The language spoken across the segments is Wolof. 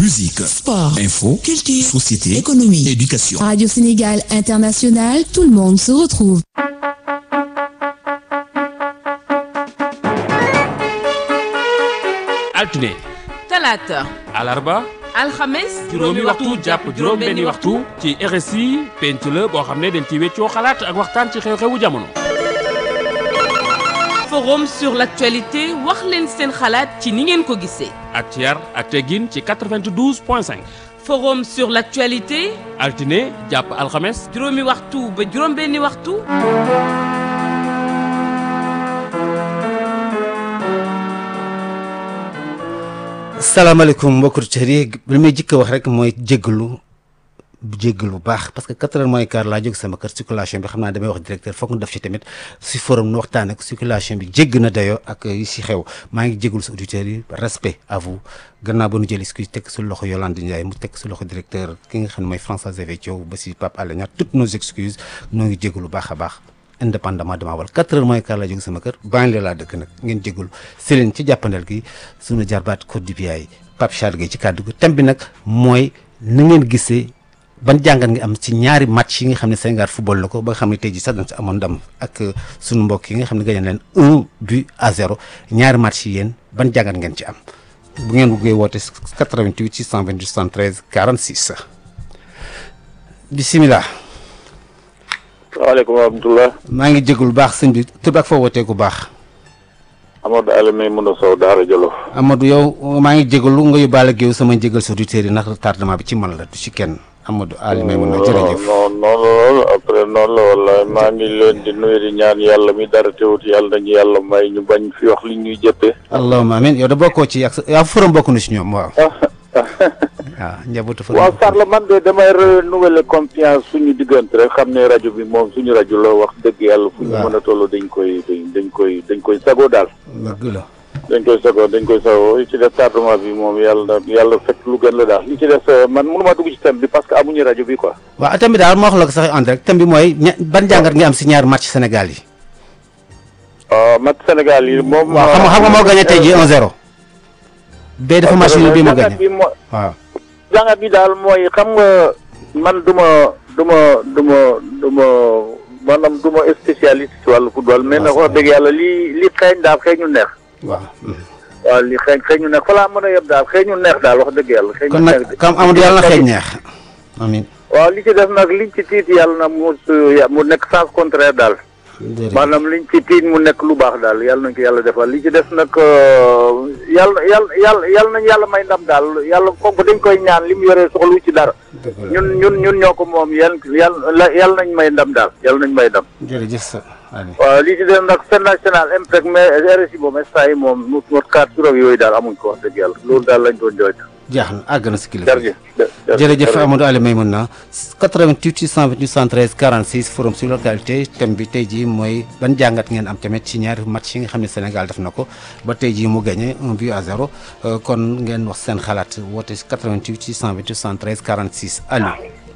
musique, sport, info, culture, société, économie, éducation. Radio Sénégal International, tout le monde se retrouve. altine talaata alarba alxames juróomi waxtu jàpp juróom benni waxtu ci RSI penc la boo xam ne dañ ci weccoo xalaat ak waxtaan ci xew-xewu jamono forum sur l'actualité wax leen seen xalaat ci ni ngeen ko gisee ak ci yar ak teggin ci 92 point 5 forum sur l'actualité altine jàpp alxames juróomi waxtu ba juróom benni waxtu salaamaaleykum mbokku auditeurs yi li may jëkk a wax rek mooy jéggalu jéggalu bu baax parce que quatre heures moins quart laa jóg sama kër circulation bi xam naa damay wax directeur foog ñu def ci tamit si forum nu waxtaan ak circulation bi jégg na dayoo ak yi si xew maa ngi jéggalu sa auditeurs yi respect à vous gannaaw ba nu jël excuse teg su loxo Yolande Ndiaye mu teg su loxo directeur ki nga xam ne mooy François Xavier Thiaw ba si Pape Alé Niang toutes nos excuses noo ngi jéggalu baax a baax indépendamment dama wal quatre heures moins quart laa jóg sama kër bàyyi laa dëkk nag ngeen jégalu Céline ci jàppandal gi sunu jarbaat Côte d'Ivoire Pape Charles Gueye ci kàddu gi thème bi nag mooy na ngeen gisee ban jàngat nga am ci ñaari match yi nga xam ne Sénégal football na ko ba nga xam ne tey jii sax dañ si amoon ndam ak sunu mbokk yi nga xam ne gagné leen un but à zéro ñaari match yi yéen ban jàngat ngeen ci am bu ngeen bëggee woote 88 628 73 46 bisimilah. waaleykum wa rahmatulah. maa ngi jégalu baax sëñ bi tur ak foo wootee ku baax. Amadou Alioune Mouna Sow Daara Jolof. Amadou yow maa ngi jégalu nga yóbbaale géew sama jégal sa auditeurs yi ndax tardement bi ci man la du ci kenn Amadou Alioune Mouna jërëjëf. non non loolu après noonu la wala maa ngi leen di nuyu di ñaan yàlla mi dara teewut yàlla nañu yàlla may ñu bañ fi wax li ñuy jëppee. allahumma amiin yow da bokkoo ci ak sa yaa forom bokk na si ñoom waaw. waaw njabootu forom. waaw Sarr man de damay renouveler confiance suñu diggante rek xam ne rajo bi moom suñu rajo la wax dëgg yàlla. fu ñu mën a toll dañ koy dañ koy dañ koy sagoo daal. dëgg la. dañ koy sagoo dañ koy sagoo li ci def tardement bi moom yàlla na yàlla fekk lu gën la daal li ci def man mënuma dugg ci thème bi parce que amuñu rajo bi quoi. waaw thème bi daal moo wax la ko sax en direct thème bi mooy ña ban jàngat nga am si ñaari match Sénégal yi. match Sénégal yi moom. waaw xam nga xam nga moo gagné tey jii 1-0. bee dafa match bi moo gagné waaw. jàngat bi daal mooy xam nga man du ma du ma du ma du ma maanaam du ma spécialiste ci wàllu football mais nag wax dëgg yàlla li li xeeñ daal xeeñu neex. waaw. waaw li xeeñ xeeñu neex fa laa mën a yeb daal xeeñu neex daal wax dëgg yàlla. xeeñu kon neex nag kam Amadou yàlla na xeeñ neex. amiin. waaw li ci def nag liñ ci tiit yàlla na mu mu nekk sens contraire daal. maanaam liñ ci tiit mu nekk lu baax daal yàlla nañ ko yàlla defal li ci def nag yàlla yàlla yàlla yàlla nañ yàlla may ndam daal yàlla kooku dañ koy ñaan li mu yoree soxlu ci dara. ñun ñun ñun ñoo ko moom yan yàlla yàlla nañ may ndam daal yàlla nañ may ndam. jërëjëf sa Aliou. waaw li ci def nag seen national impact mais RSI boobu instant yi moom mu mot quatre sur yooyu daal amuñ ko wax dëgg yàlla loolu daal lañ doon jooytu. jaax na àgg na si kilifa. jërëjëf jërëjëf Amadou Aliou Maymouna 88 628 73 46 forum sur localité thème bi tey jii mooy ban jàngat ngeen am tamit ci ñaari match yi nga xam ne Sénégal def na ko ba tey jii mu gagné un but à zéro kon ngeen wax seen xalaat woote 88 628 73 46 Aliou.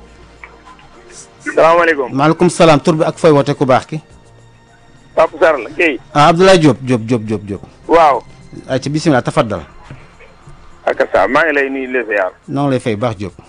salaamaaleykum. maaleykum salaam tur bi ak fooy woote ku baax ki. Papa Sarr la Guèye. ah Abdoulaye Diop Diop Diop Diop Diop. waaw. ay ci bisimilah tafaddal. ak sa maa ngi lay nuyu les ziar. noo ngi lay fay baax Diop.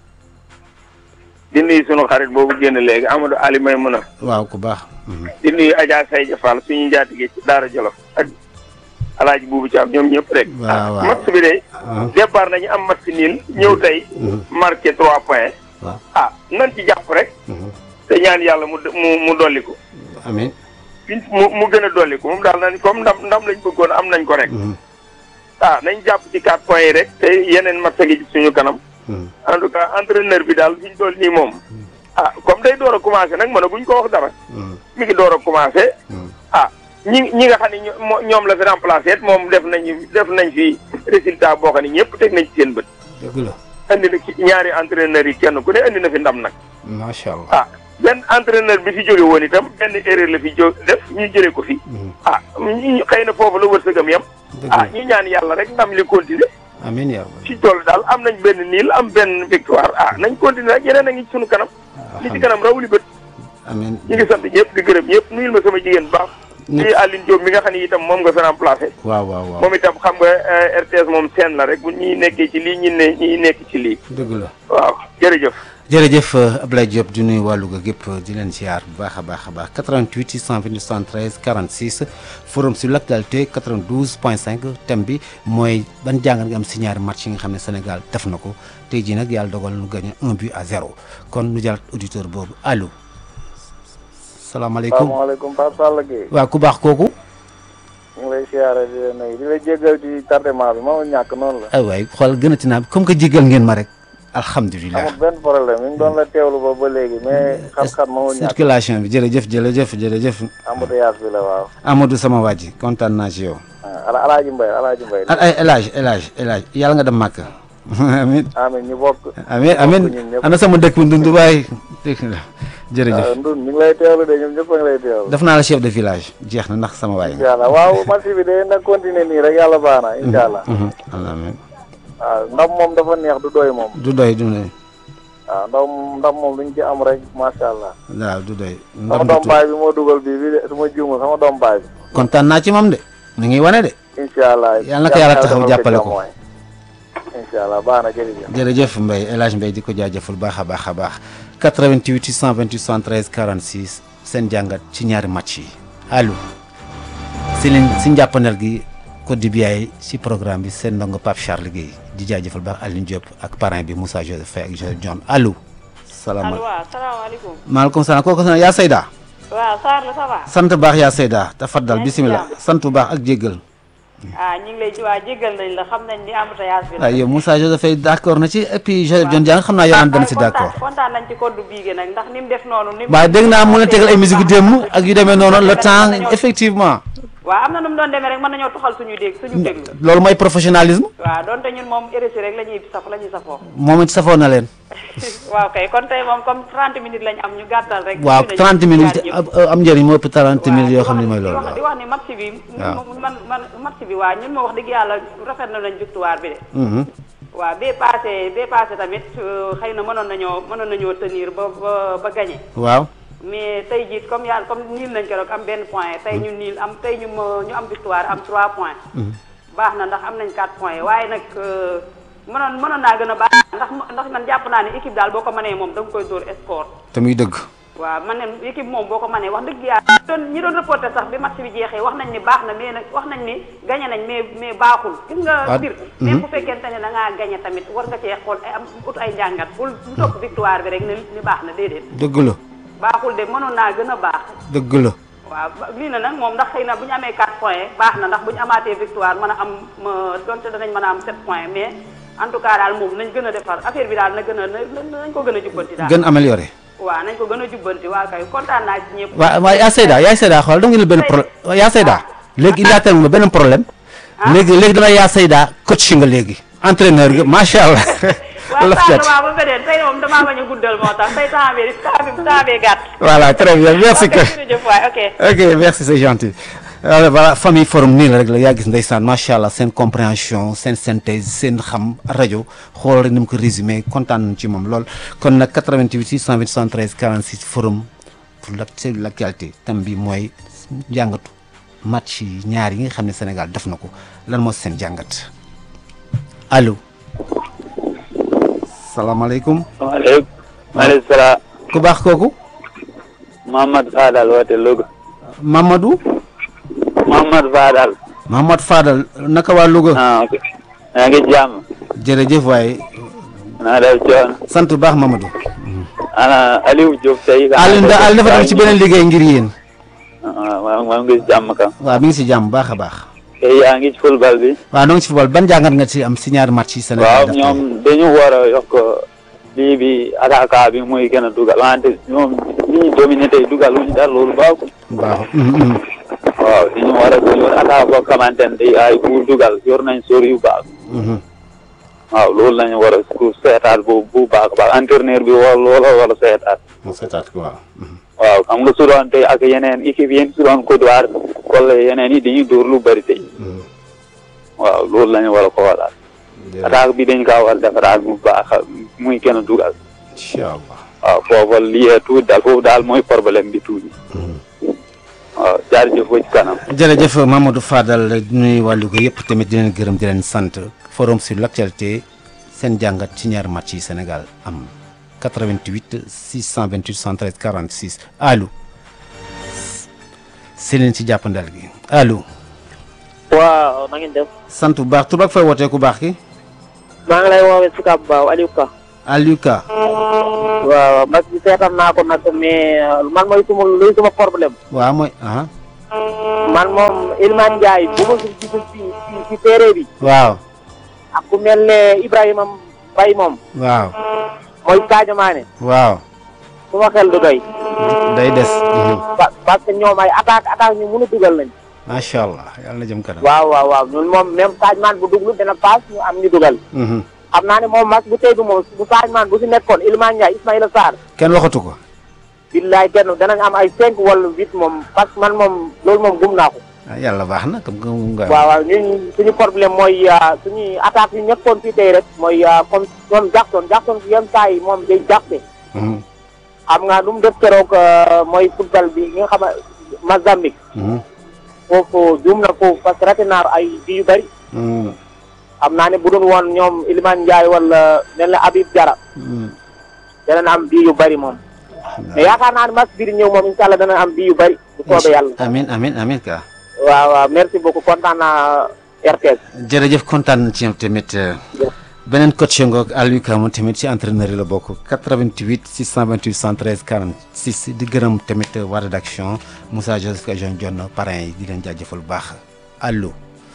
di nuyu sunu xarit boobu génn léegi Amadou Ali Maymouna. waaw ku baax. di nuyu Adja Saydia Fall suñu njaatige ci Daara Jolof ak Alaaji Buubu Caam ñoom ñëpp rek. waaw waaw match bi de. départ nañu am match niil ñëw tey. marqué trois points. waaw ah nan ci jàpp rek. te ñaan yàlla mu mu mu dolli ko. amiin. mu mu gën a dolli ko moom daal nañ comme ndam ndam lañ bëggoon am nañ ko rek. ah nañ jàpp ci quatre points yi rek te yeneen match gi ci suñu kanam. en tout cas entraîneur bi daal fi ñu toll nii moom. ah comme day door a commencé nag mën a guñ ko wax dara. mi ngi door a commencé. ah ñi ñi nga xam ne ñoom la fi remplacé moom def nañu def nañ fi résultat boo xam ne ñëpp teg nañ ci seen bët. dëgg la. andi na ci ñaari entraîneurs yi kenn ku ne andi na fi ndam nag. macha allah. ah benn entraîneur bi fi jóge woon itam benn erreur la fi jó def ñu jëlee ko fi. ah ñu xëy na foofu la wërsëgam yam. ah ñu ñaan yàlla rek ndam li continuer. amiin yaa rabbi. ci tool daal am nañ benn niil am benn victoire ah nañ continuer rek yeneen a ngi ci sunu kanam. li ci kanam rawuli bët. amiin ñu ngi sant ñëpp di gërëm ñëpp nuyul ma sama jigéen bu baax. ci Aline Diop mi nga xam ne itam moom nga fi remplacé waaw waaw waaw moom itam xam nga eh, RTS moom seen la rek bu ñuy nekkee ci lii ñi ne ñi nekk ci lii dëgg la waaw jërëjëf jërëjëf Abdoulaye Diop di nuyu waa Louga gépp di leen ziar bu baax a baax a baax 88 628 73 46 forum sur l'actualité 92 point 5 thème bi mooy ban jàngat nga am si ñaari match yi nga xam ne Sénégal def na ko tey jii nag yàlla dogal nu gagné un but à zéro kon nu jàll auditeur boobu allo salaamaaleykum salaamaaleykum Pape Sall Gueye waaw ku baax kooku ñu ngi lay siyaare di la nuyu di la jéggal ci tardement bi mënul ñàkk noonu la ay waay xool gën a ti naa comme que jégal ngeen ma rek alhamdulilah amul benn problème ñu ngi doon la teewlu ba ba léegi mais xat-xat mënul ñàkk circulation bi jërëjëf jërëjëf jërëjëf embouteillage bi la waaw Amadou sama waa ji kontaan naa ci yow ah ala alaaji mbay alaaji mbay al ay El Hadj El Hadj El Hadj yàlla nga dem màkk amin amin ñu bokk amin amin ñun ñëpp. ana sama dëkk bi ndund waay dégg nga jërëjëf ah, ndun ñu ngi lay teewlu de ñoom ñëpp a ngi lay teewlu def naa la chef de village jeex na ndax sama waay nga incha allah waaw match bi de na continuer nii rek yàlla baax na incha allah Mhm, Allah amin waaw ndam moom dafa neex du doy moom du doy du doy waaw ndam ndam moom luñ ci am rek macha allah waaw du doy sama ndam doom du baay bi moo dugal bii bi de su ma juumul sama doom baay bi kontaan naa ci moom de mi ngi wane de incha allah Yàlla na ko yàlla taxaw jàppale ko. incha allah baax na jërëjëf jërëjëf Mbaye El Hadj Mbaye di ko jaajëfal baax a baax a baax 88 628 73 46 seen jàngat ci ñaari match yi allo si leen si njàppandal gi Côte d'Ivoire si programme bi seen ndongo Pape Charles Guèye di jaajëfal baax Aline Diop ak parrain bi Moussa Joseph Faye ak Joseph John allo. allo salaamaaleykum waaw salaamaaleykum maaleykum salaam kooku sana yaa Seyda waaw Sarr la ça va sant baax yaa Seyda tafaddal yaa ngi ci bisimilah jàmm. sant bu baax ak jéggal ah ñu ngi lay waa jéggal nañ la xam nañ ni embouteillage bi la waaw yow Moussa Joseph Faye d' accord na ci et puis Joseph John Dieng xam naa yow naan dana si d' accord. kontaan nañ ci code biige nag ndax ni mu def noonu ni mu waaye dégg naa mu leen tegal ay musique démb ak yu demee noonu le temps effectivement waaw am na nu mu doon demee rek mën nañoo toxal suñu dégg suñu déglu loolu mooy professionnalisme waaw donte ñun moom RSI rek la ñuy saf la ñuy safoo moom it safoo na leen waaw kay kon tey moom comme 30 minutes lañ am ñu gàttal rek waaw nuyu nañu 30 minutes ñëpp. am am njëriñ moo ëpp 30 minutes yoo xam ne di mooy wax- loolu di waaw wax ni match bi waaw. man man match bi waa ñun ma wax dëgg yàlla rafet na nañ victoire bi de Mhm. waaw bee passé bee passé tamit euh, xëy na mënoon nañoo mënoon nañoo tenir ba ba ba gagné waaw mais tey jii comme yàlla comme niil nañ ko rek am benn point tey ñu niil am tey ñu ma- ñu am victoire am 3 points. baax na ndax am nañ 4 points waaye nag euh, mënoon mënoon naa gën a baax ndax ndax man jàpp naa ne équipe daal boo ko mënee moom da nga koy dóor score. te muy dëgg waaw man ne équipe moom boo ko mënee wax dëgg yàlla ñi doon ñi doon reporté sax bi match bi jeexee wax nañ ni baax na mais nag wax nañ ni gagné nañ mais mais baaxul gis nga Ah, mbir mhm. même bu fekkente ne da ngaa gagné tamit war nga cee xool ay am ut ay njàngat bul bu topp victoire bi rek ne ni baax na déedéet dëgg la baaxul de mënoon naa gën a baax dëgg la waaw ba- lii na nag moom ndax xëy na bu ñu amee 4 points baax na ndax bu ñu amaatee victoire mën a am ma donte danañ mën a am 7 points mais en tout cas daal moom nañ gën a defar affaire bi daal na gën a na- nañ ko gën a jubbanti daal gën amélioré waaw nañ ko gën a jubbanti waa kay kontaan naa ci ñëpp waaw waaw yaa Seyda yaa Seyda xool dama ngi benn problème yaa Seyda léegi il y a tellement benn problème léegi léegi dama yaa Seyda coach nga léegi entraîneur nga macha allah waaw laf Sarr cat waaw ba beneen tey moom damaa bañ a guddal moo tax tey temps bi temps bi temps bee gàtt voilà très bien merci ok que jërëjëf waay ok ok merci c'est gentil alors voilà famille forum nii la rek la yaa gis ndeysaan macha allah seen compréhension seen synthèse seen xam rajo xool rek ni mu ko résumé kontaan nañ ci moom lool kon nag 88 628 73 46 forum pour la c'est l'actualité tam bi mooy jàngatu match yi ñaar yi nga xam ne Sénégal def na ko lan moo seen jàngat allo salaamaaleykum maaleykum maaleykum salaam ku baax kooku Mohamed Fadal woote Louga Mamadou Mohamed Fadal Mahamad Fadal naka waa Louga ah ok yaa ngi jàmm jërëjëf waaye naa def coono sant bu baax Mamadou ana Aliou Diop tey Aliou da Aliou dafa dem ci beneen liggéey ngir yéen waaw maa maa ngi jàmm kam waaw mi ngi si jàmm bu baax a baax tey yaa ngi ci football bi waaw noo ngi si football ban jàngat nga ci am si ñaari match yi Sénégal waaw def tey? ñoom dañu war a yokk lii bi attaquant bi muy gën a dugal wante ñoom li ñu dominé tey dugal wuñu dara loolu baaxul baax mhm, mhm. waaw dañu war a yor attaque boo xamante ne day ay pour dugal yor nañ sóor yu baax Mhm. waaw loolu lañu war a pour seetaat bu bu baax a baax entraîneur bi war loola war a seetaat mu seetaat ko waaw mhm. waaw xam nga su doon tey ak yeneen équipe yéen su doon Côte d'Ivoire wala yeneen yi dañuy dóor lu bëri tey Mhm. waaw loolu la ñu war a xoolaat Jërëjëf. attaque bi dañ kaa war a defaraat bu baax muy gën a dugal incha allah waaw foofu lii tuuti daal foofu daal mooy problème bi tuuti waaw jaarjëf ba ci kanam. jërëjëf Mamadou Fadal nuyu wàllu ko yëpp tamit di leen gërëm di leen sant forum sur l'actualité seen jàngat ci ñaari match yi Sénégal am 88 628 113 46 allo si leen ci jàppandal gi allo waaw na ngeen def sant bu baax tur ak fay wootee ku baax ki maa ngi lay woowee si Kab Baaw Aliou Ka Aliou Ka waaw match bi seetaan naa ko nag mais man mooy suma luy suma problème waaw mooy ah man moom Iliman Ndiaye bu ma gis ci ci ci téere bi waaw ak ku mel ne Ibrahima Mbaye moom waaw mooy Sadio Mané waaw suma xel du doy day des pa- parce que ñoom ay attaque attaque ñu mun a dugal lañ macha allah yàlla na jëm kanam waaw waaw waaw ñun moom même Sadio Mané bu duglu dina paas ñu am ñu dugal Mhm. xam naa ne moom match bu tey bi moom bu Sadio Mané bu si nekkoon Iliman Ndiaye Ismaïla Sarr kenn waxatu ko billaay kenn danañ am ay cinq wala huit moom parce que man moom loolu moom gum naa ko ah yàlla baax na comme que nga waaw waaw ñun suñu problème mooy ah, suñuy attaque yu ñëppoon fii tey rek mooy ah, comme ñoom Jackson Jackson yenn saa yi moom day jàppe Mhm. xam nga lu mu def keroog ah, mooy football bi nga xam Mozambique Mhm. foofu juum na foofu parce que raté naa ay bi yu bëri Mhm. xam naa ne bu doon woon ñoom Iliman Ndiaye wala mel na Habib Diarra Mhm. danañ am bii yu bëri moom mais yaakaar naa ne match bi di ñëw moom incha allah danañ am bii yu bëri bu soobee yàlla amin amin amin ka waaw waaw merci beaucoup kontaan naa RTS jërëjëf kontaan na ci yow tamit euh, beneen coach ngoog Aliou Ka moom tamit ci entraîneur yi la bokk 88 628 113 46 di gërëm tamit euh, waa rédaction Moussa Joseph ka Jean John parrain yi di leen jaajëfal bu baax allo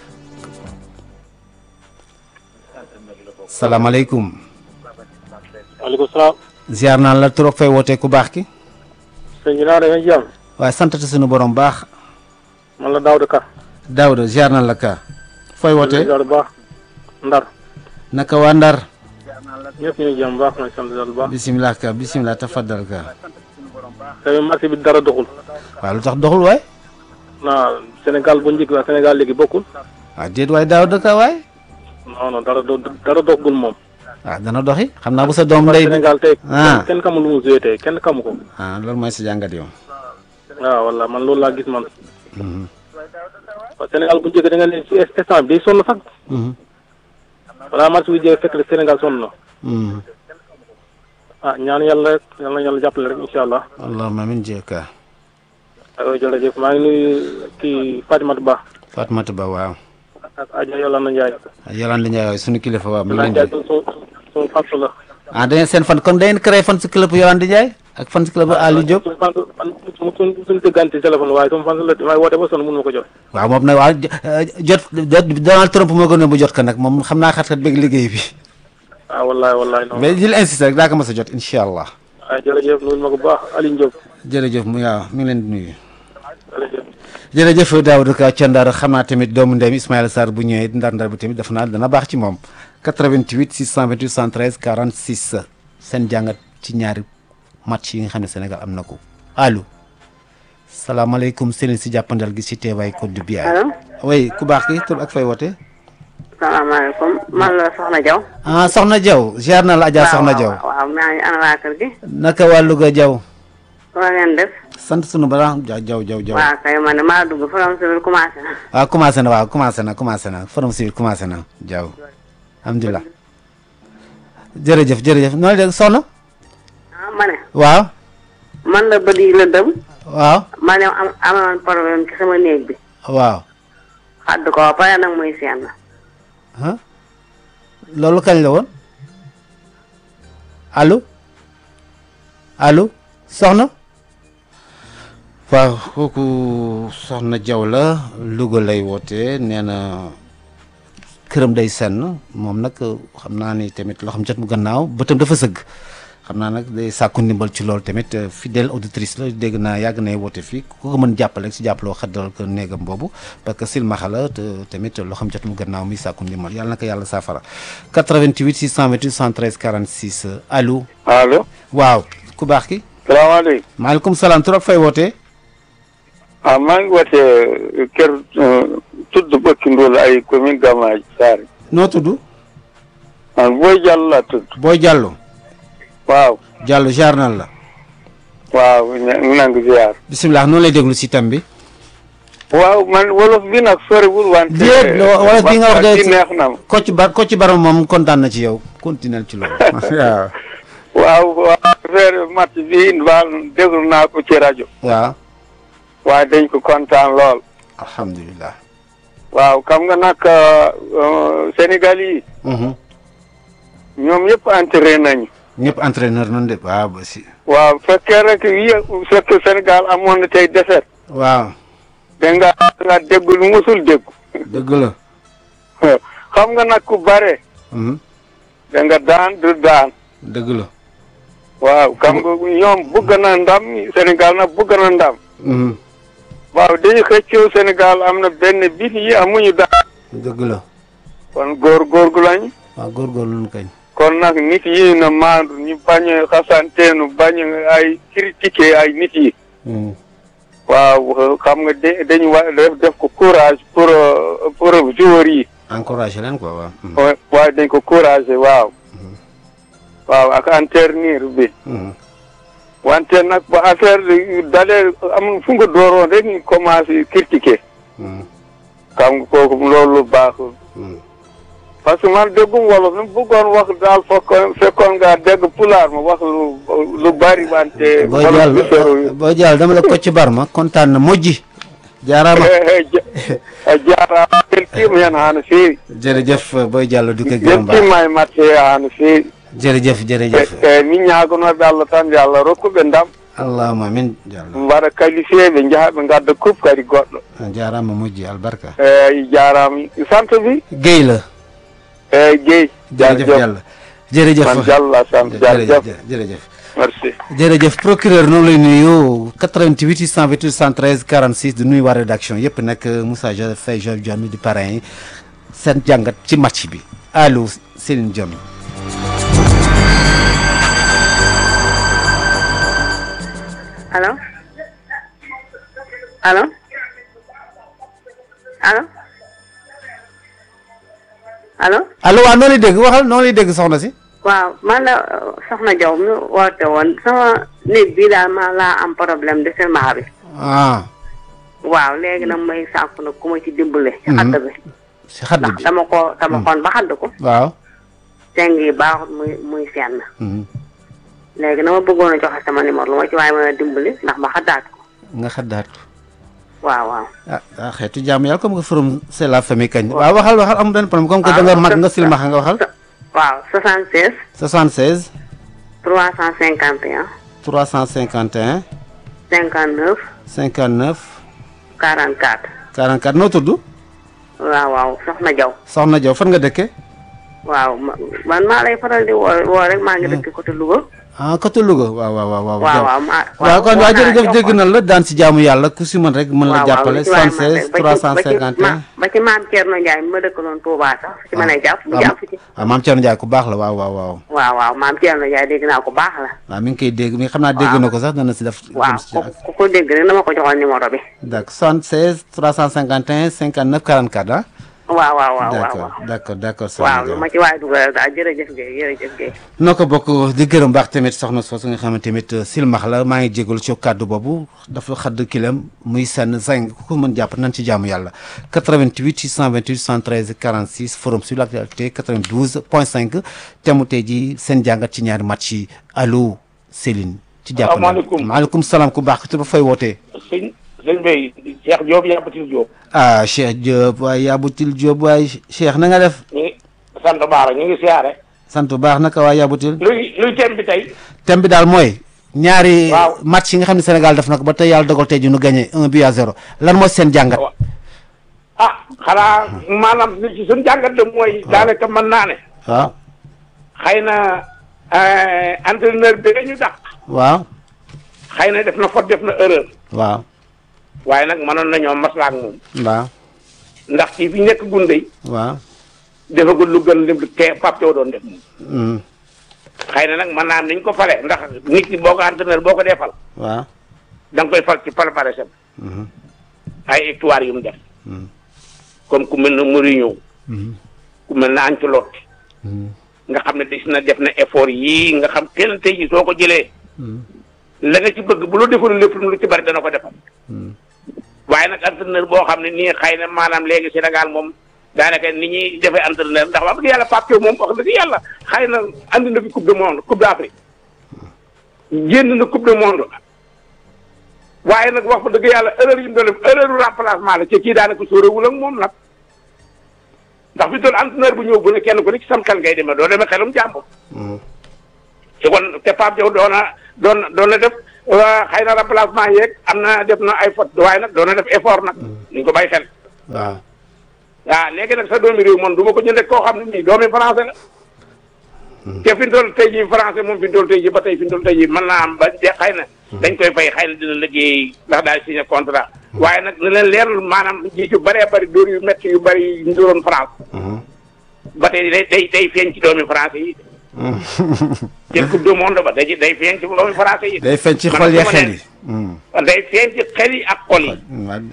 salaamaaleykum waaleykum salaam. ziar naa la trop fay wootee ku baax ki sëñ bi naa da ngeen jàmm. waaye santati suñu borom baax man la Daouda Ka. Daouda ziar naa la ka fooy wootee Daouda baax. Ndar. naka waa Ndar ñëpp ñu ngi jàmm baax na sant yàlla bu baax. bisimilah ka bisimilah tafaddal ka tey marché bi dara doxul. waaw lu tax doxul waay naa Sénégal bu njëkk la Sénégal léegi bokkul. waaw déet waay Daouda ka waay non non dara do dara doxul moom. waaw dana doxi xam naa bu sa doom ndey Sénégal tey. ah kenn xamul lu mu joué tey kenn xamu ko. ah loolu mooy sa jàngat yow waaw walla man loolu laa gis man. Mhm. waaw Sénégal bu njëkk da nga ne ci instant bi day sonn sax. Mhm. balaa marché bi jeex fekk Sénégal sonn na. Mhm. ah ñaan yàlla rek yal na yàlla jàppale rek incha allah. allahumma amin jeka aywa jërëjëf maa ngi nuyu kii Fatimata Ba Fatmata Ba waaw ak Adja Yolanda Ndiaye. Yolande Ndiaye waay sunu kilifa waaw mi ngi Yolanda leen Ndiaye di suñu suñu fàttu la. ah da ngeen seen fan kon da ngeen créé fan si club Yolande Ndiaye ak fan si club Aliou Diop suñu fan suñu suñu suñu déggante téléphone waaye suñu fan la may woote ba sonn mënu ma ko jot. waaw moom nag waaw jot jot Donald Trump moo gën a bu jot ko nag moom xam naa xat-xat bëgg liggéey bi ah wallahi wallahi non. mais jël insisté rek daa ko mas a jot incha allah ah jërëjëf nuyu ma ko bu baax Aliou Diop jërëjëf mu waaw mi ngi leen di nuyu jërëjëf. jërëjëf Daouda Ka ca Ndar xam naa tamit doomu ndeymi Ismaïla Sarr bu ñëwee ndar-ndar bi tamit def naa dana baax ci moom 88 628 113 46 seen jàngat ci ñaari match yi nga xam ne Sénégal am na ko allo salaamaaleykum sëriñ si jàppandal gi si teewaay Côte du Biaye. allo oui ku baax ki tur ak fay woote. salaamaaleykum man la Soxna Diaw. ah Soxna Diaw ziar na la Adja Soxna Diaw. waaw waaw maa ngi ana waa kër gi. naka waa Louga Diaw. waa ngeen def. sant sunu bala ja Diaw Diaw Diaw. waaw kay man de maa dugg forom civil commencé na. waaw commencé na waaw commencé na commencé na forum civil commencé na Diaw alhamdulilah jërëjëf jërëjëf noonu de soxna ah ma ne. waaw man la bët yi la dëm. waaw ma ne am amoon problème ci sama néeg bi. waaw xadd ko ba pare nag muy seen. ah loolu kañ la woon allo allo soxna waaw kooku soxna Diaw la Louga lay woote nee na këram day senn moom nag xam naa ni tamit loo xam jot mu gannaaw bëtam dafa sëgg xam naa nag day sàkku ndimbal ci loolu tamit fidèle auditrice la dégg naa yàgg nay woote fii ku ko mën jàppale si jàppaloo xaddal ko néegam boobu parce que silmaxa la te tamit loo xam jot mu gannaaw muy sàkku ndimbal yàlla na ko yàlla saafara 88 628 113 46 allo allo waaw ku baax ki salaamaaleykum maaleykum salaam tur ak fay wootee ah maa ngi woote kër tudd Bëkki Ndóol ay commune Gamaaj Saare noo tudd ah Boy Diallo laa tudd booy jàllo waaw jàllo jaar nan la waaw nangu ziar bisimilah noonu lay déglu si tam bi waaw man wolof bi nag soriwul wante. déet wala bi nga wax de waxtaan bi neex na ma. Kocc Bar Kocc Barma moom kontaan na ci yow continuel ci loolu waaw. waaw waaw affaire match bi daal déglu naa ko ci rajo. waaw waaye dañ ko kontaan lool. alhamdulilah. waaw xam nga nag euh, Sénégal yi Mhm. ñoom yëpp entraîné nañu. ñëpp entraîneur noonu de waaw ba si. waaw fekkee rek yi fekk Sénégal amoon na tey defet waaw da nga nga dégg lu musul dégg. dëgg la. xam nga nag ku bare Mhm. da nga daan du daan. dëgg la. waaw xam nga ñoom bëgg na ndam Sénégal nag bëgg na ndam. Mhm. waaw dañu xëccoo Sénégal am na benn bit yi amuñu daan. dëgg la. kon góor-góorgu lañ. waaw góorgóorlu nu kañ. kon nag nit yi na maandu ñu bañ a xasanteenu bañ a ay critiquer ay nit yi. Mhm. waaw xam nga de dañu wa def def ko courage pour euh, pour joueurs yi. encouragé leen quoi waaw. Mhm. wa- waaye dañ ko courage waaw. waaw ak enternir bi. Mhm. wante nag ba affaire yu dalee am fu nga dooroon rek ñu commencé critiquer. Mhm. xam nga kooku loolu baaxul. Mhm. parce que man déggum wolof ni bëggoon wax daal fekkoon fekkoon nga dégg pulaar ma wax lu lu bari wante. boo wolof jàll bi soriwul. boo jàll dama la Kocc Barma kontaan na mojji. jaaraama. jaaraama weltima hen hano feewi jërëjëf booy jàll du ko gërëm baax weltima e matte hano feewi jërëjëf jërëjëf. e min ñagonoɓe allah tan yo allah rokkuɓe ndam allahumma amin jàll. mbaɗa qualifié jaaha ɓe gadda coupe kadi goɗɗo jaaraama mojji albarka. eyyi jarama centre bi Guèye la. eyyi Guèye jërëjëf Diallo jërëjëf man Diallo la sant jërëjëf jërëjëf. merci jërëjëf procureur noonu lay nuyu 88 628 113 46 di nuyu waa rédaction yëpp nag Moussa Joseph Faye Joseph Dione di parrain yi seen jàngat ci match bi allo Céline Dione. allo allo allo allo allo waaw noonu lay dégg waxal noonu lay dégg soxna si. waaw man la euh, soxna Diaw mi woote woon sama néeg bii daal ma laa am problème de serment bi ah waaw léegi nag may sàkku nag ku ma ci dimbale ci Mhm. xadd bi si xadd ndax bi dama ko dama xoon ba xadd ko waaw. seng yi baaxut muy muy senn Mhm. léegi na ma bëggoon a joxe sama numéro lu ma ci waaye mën a dimbali ndax ma xaddaat ko nga xaddaat waaw waaw ah ah xeetu jàmm yàlla comme que forum c'est la famille kañ. waaw waxal waxal amul benn problème comme que da nga mag nga silmaxa nga waxal. waaw 76 76 351 351 59 59 44 44 noo tudd. waaw waaw soxna Diaw soxna Diaw fan nga dëkke waaw ma- man maa lay faral di woo woo rek maa ngi dëkk côté Louga ah côté Louga waaw waaw waaw. waaw waaw waaw ma waaw kon woo waa naa jërëjëf jox dégg ko. na la daan si jaamu yàlla ku si mën rek mën la waaw waaw jàppale lu ci waay mën 76 rek. Ba ci- ba ci 351. ma- ba ci maam Thierno Ndiaye mi ma dëkkaloon Touba sax ci mën a jàpp mu jàpp ci waaw maam Thierno Ndiaye ku baax la waaw waaw waaw. waaw waaw maam Thierno Ndiaye dégg naa ko baax la waaw mi ngi koy dégg mi xam naa dégg na ko sax dana si def. waaw jëm si ku ak- ku ko dégg rek dama ko joxoon numéro bi d'accord 76 351 59 44 ah. waaw waaw waaw waaw d'accord d'accord d'accord soxna waaw lu Diaw. ma ci waay dugal daal jërëjëf Guèye jërëjëf Guèye noo ko bokk di gërëm baax tamit soxna soosu nga xam ne tamit silmax la maa ngi jégalu ci kàddu boobu dafa xadd kilam muy sànn zing ku ko mën jàpp nañ ci jaamu yàlla 88 628 113 46 forum sur l'actualité 92 point 5 temu tey ji seen jàngat ci ñaari match yi allo Céline ci jàpp Salaamaaleykum. maaleykum salaam ku baax ku fay wootee sëñ sëñ Bay Cheikh Diop Yabatil Diop. ah Cheikh Diop waaye Yabutil Diop waaye Cheikh na nga def ñu ngi sant Baara ñu ngi siyaare. sant bu baax naka waa Yabutil luy luy thème bi tey. thème bi daal mooy ñaari Waaw. match yi nga xam ne Sénégal def na ko ba tey yàlla dogal tey ji nu gagné un but à zéro lan mooy seen jàngat ah xanaa maanaam li ci suñu jàngat de mooy. daanaka mën naa ne. waaw xëy na euh, entraîneur bi ñu dàq. waaw xëy na def na faute def na erreur. waaw waaye nag mënoon nañoo maslaa ak moom. waaw ndax ci fi nekk gunde waaw defagul lu gën lim te Pape Thiaw doon def moom. mm, xëy na nag mën naa am niñ ko fale ndax nit ki boo ko entraîneur boo ko dee fal. waaw da nga koy fal ci palmarèsam mhm, ay victoire yu mu def. mhm, comme ku mel ne Mourinho mhm, ku mel ne Ancelotti mhm, nga xam ne des na def na effort yii nga xam kenn tey jii soo ko jëlee mhm, la nga ci bëgg bu la defoon lépp lu ci bari dana ko defal mhm. waaye nag entraîneur boo xam ne nii xëy na maanaam léegi Sénégal moom daanaka ni ñuy defee entraîneur ndax wax dëgg yàlla Pape Thiaw moom wax dëgg yàlla xëy na andi na fi coupe du monde coupe d'Afrique génn na coupe du monde waaye nag wax fa dëgg yàlla erreur yi mu doon def erreur remplacement la ci kii daanaka sóoréwul ak moom nag ndax fi doon entraîneur bu ñëw bu ne kenn ku ne ci sam xel ngay demee doo demee xelum jàmbur te kon te Pape Diaw doon na doon doon na def xëy na remplacement yeeg am na def na ay faute waaye nag doon na def effort nag ñu ko bàyyi xel waaw waaw léegi nag sa doomi réew man du ma ko jëndee koo xam ne nii doomi français la te fi mu toll tey jii français moom fi mu toll tey jii ba tey fi mu toll tey jii mën naa am ba de xëy na dañ koy fay xëy na dina liggéey ndax daal signé contrat waaye nag na leen leerul maanaam ji yu bëree bëri dóor yu métti yu bëri yu ñu doon France ba tey day day day feeñ ci doomi français yi jël coupe du monde ba day day feeñ ci doomi français yi day feeñ ci xol ya xel yi day feeñ ci xel yi ak xol yi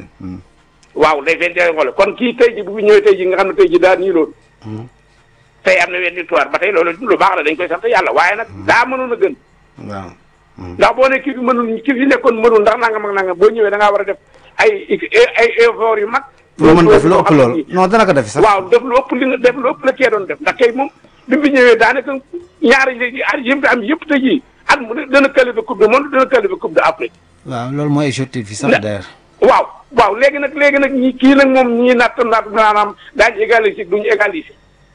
waaw day feeñ ci xol yi kon kii tey ji bu fi ñëwee tey ji nga xam ne tey ji daal nii loolu tey am na wenn victoire ba tey loolu lu baax la dañ koy sant yàlla waaye nag daa mënoon a gën waaw ndax boo ne kii bi mënul kii bi nekkoon mënul ndax nangam ak nangam boo ñëwee da ngaa war a def ay ay effort yu mag lu mën def lu ëpp loolu non dana ko def sax waaw def lu ëpp li nga def lu ëpp la kee doon def ndax kay moom bi mu fi ñëwee daanaka ñaari léegi at yëpp am yëpp tey jii at mu ne dana qualifier coupe du monde dana qualifier coupe d'Afrique waaw loolu mooy objectif bi sax d'ailleurs waaw waaw léegi nag léegi nag ñi kii nag moom ñii natt natt maanaam daañu égaliser duñu égaliser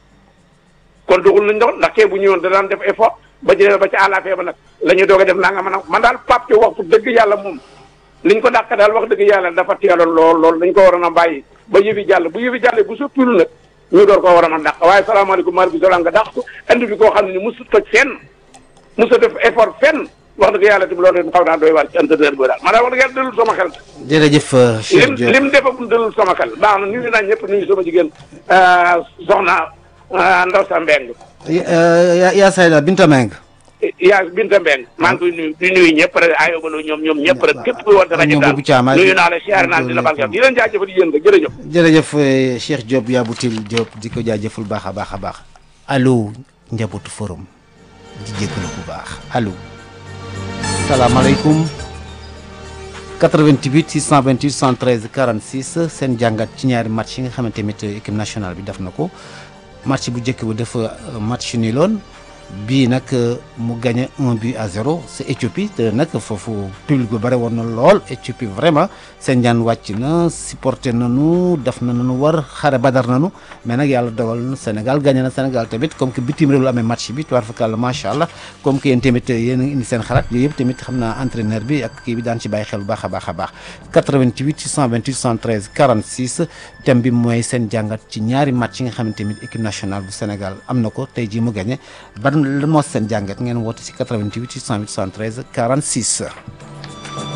kon doxul nañ doon ndax kee bu ñëwoon da daan def effort ba jëlee ba ci àllafee ba nag la ñuy doog a def naa nga mën a man daal Pape Thiaw wax fu dëgg yàlla moom liñ ko dàq daal wax dëgg yàlla dafa teeloon lool lool dañ ko waroon a bàyyi ba yëfi jàll bu yëfi jàllee bu soppilu nag ñu door koo war a mën dàq waaye salaamaaleykum maaleykum salaam nga dàq ko andi fi koo xam ne ni musu toj fenn musu def effort fenn wax dëgg yàlla tamit loolu xaw naa doy waar ci entraîneur bi daal man daal wax dëgg yàlla dalul sama xel jërëjëf Cheikh lim Diop lim defagum dalul sama xel baax na nuyu naa ñëpp nuyu sama jigéen soxna Ndaw sa Mbeng yaa yaa Sayda Binta Meng yaa Binta Mbeng maa ngi koy nuyu di nuyu ñëpp rek ayobaloo ñoom ñoom ñëpp rek képp kuy woote rajo ñoom daal boobu Thiam nuyu naa la siyaare naa la di la barkeel di leen jaajëfal yéen rek jërëjëf jërëjëf eh, Cheikh Diop Yaboutil Diop di ko jaajëful baax a baax a baax allo njabootu forum di jégalu bu baax allo salaamaaleykum 88 628 113 46 seen jàngat ci ñaari match yi nga xamante tamit équipe nationale bi def na ko match bu njëkk bu def match ni loon bii nag mu gagné un but à zéro c'est Éthiopie te nag foofu public bu bëri woon na lool Éthiopie vraiment seen jaan wàcc na supporté nañu def na nañu war xare badar nañu mais nag yàlla dogal na Sénégal gagné na Sénégal tamit comme que bitim réew la amee match bi tuwaar fakàlla macha allah comme que yéen tamit yéen a ngi indi seen xalaat yooyu yëpp tamit xam naa entraîneur bi ak kii bi daan ci bàyyi xel bu baax a baax a baax 88 628 113 46 thème bi mooy seen jàngat ci ñaari match yi nga xamante tamit équipe nationale bu Sénégal am na ko tey jii mu gagné ban lan moo seen jàngat ngeen woote si 88 628 113 46